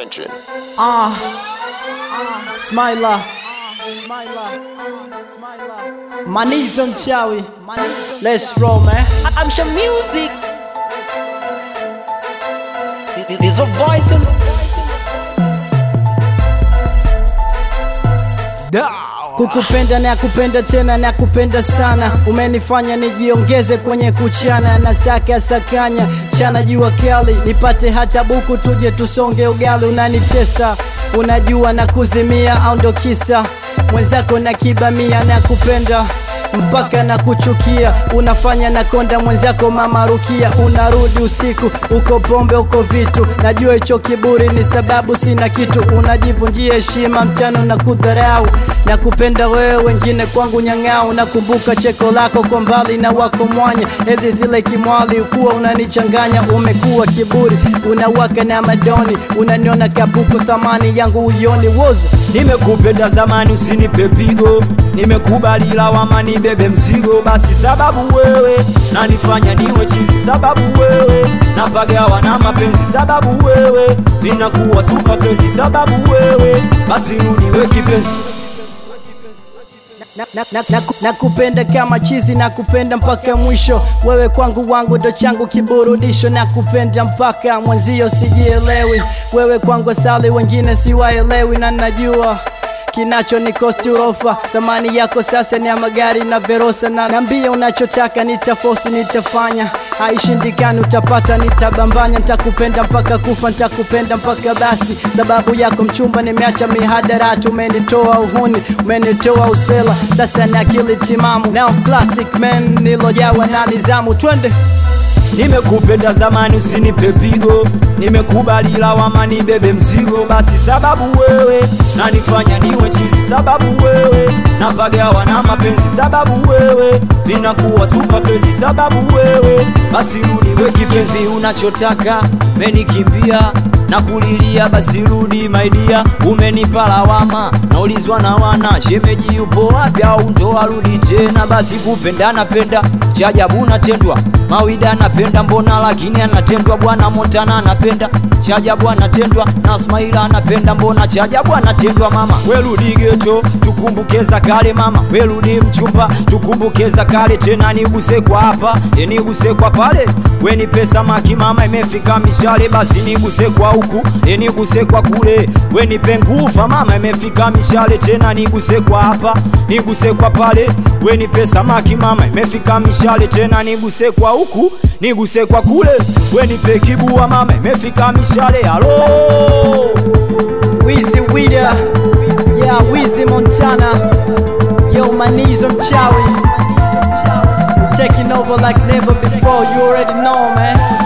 Imagine. Ah, Smiler, Smiler, Smiler. Manizo mchawi, let's roll man. Amsha music. There's a voice in Kukupenda na kupenda tena na kupenda sana, umenifanya nijiongeze kwenye kuchana na saka sakanya chana jua kali, nipate hata buku tuje tusonge ugali. Unanitesa, unajua na kuzimia, au ndo kisa mwenzako na kibamia na kupenda mpaka na kuchukia, unafanya na konda mwenzako mama Rukia, unarudi usiku uko pombe uko vitu, najua hicho kiburi ni sababu sina kitu, unajivunjia heshima mchana na kudharau na kupenda wewe, wengine kwangu nyang'au. Nakumbuka cheko lako kwa mbali na wako mwanya, ezi zile kimwali ukuwa unanichanganya, umekuwa kiburi, unawaka na madoni, unaniona kapuku, thamani yangu uyoni woza Nimekupenda zamani, usinipe pigo, nimekubali lawama, nibebe mzigo. Basi sababu wewe nanifanya niwe chizi, sababu wewe napagawa na mapenzi, sababu wewe ninakuwa super crazy, sababu wewe basi rudi kipenzi. na, na, na, na, na kupenda kama chizi na kupenda mpaka mwisho. Wewe kwangu wangu ndo changu kiburudisho, na kupenda mpaka mwenzio sijielewi. Wewe kwangu asali, wengine siwaelewi, na najua kinacho ni kosti urofa. Thamani yako sasa ni ya magari na Verosa, na nambia unachotaka, nitafosi nitafanya, haishindikani utapata, nitabambanya, nitakupenda mpaka kufa, nitakupenda mpaka basi. Sababu yako mchumba, nimeacha mihadarati, umenitoa uhuni, umenitoa usela, sasa na akili timamu, now classic man, nilojawa na nizamu, twende Nimekupenda zamani, usinipe pigo, nimekubali lawama, nibebe mzigo. Basi sababu wewe nanifanya niwe chizi, sababu wewe napagawa na mapenzi, sababu wewe ninakuwa super crazy, sababu wewe basi rudi we kipenzi, unachotaka menikimbia na kulilia, basi rudi maidia, umenipa lawama, naulizwa na wana shemeji yupo wapi, au ndo arudi tena? Basi kupenda napenda, cha ajabu natendwa, mawida anapenda mbona, lakini anatendwa. Bwana Montana anapenda, cha ajabu anatendwa, na Smaila anapenda mbona, cha ajabu anatendwa. Mama werudi geto, tukumbuke za kale. Mama werudi mchumba, tukumbuke za kale. Tena niguse kwa hapa, e niguse kwa pale, weni pesa maki mama, imefika mishale, basi niguse kwa huku, e niguse kwa kule, weni pengufa mama, imefika mishale, tena niguse kwa hapa, niguse kwa pale, weni pesa maki mama, imefika mishale, tena niguse kwa huku, niguse kwa kule, weni pe kibua mama, imefika mishale. Halo Wizi Wida, yeah, Wizi Montana, yo Manizo mchawi, we taking over like never before, you already know man.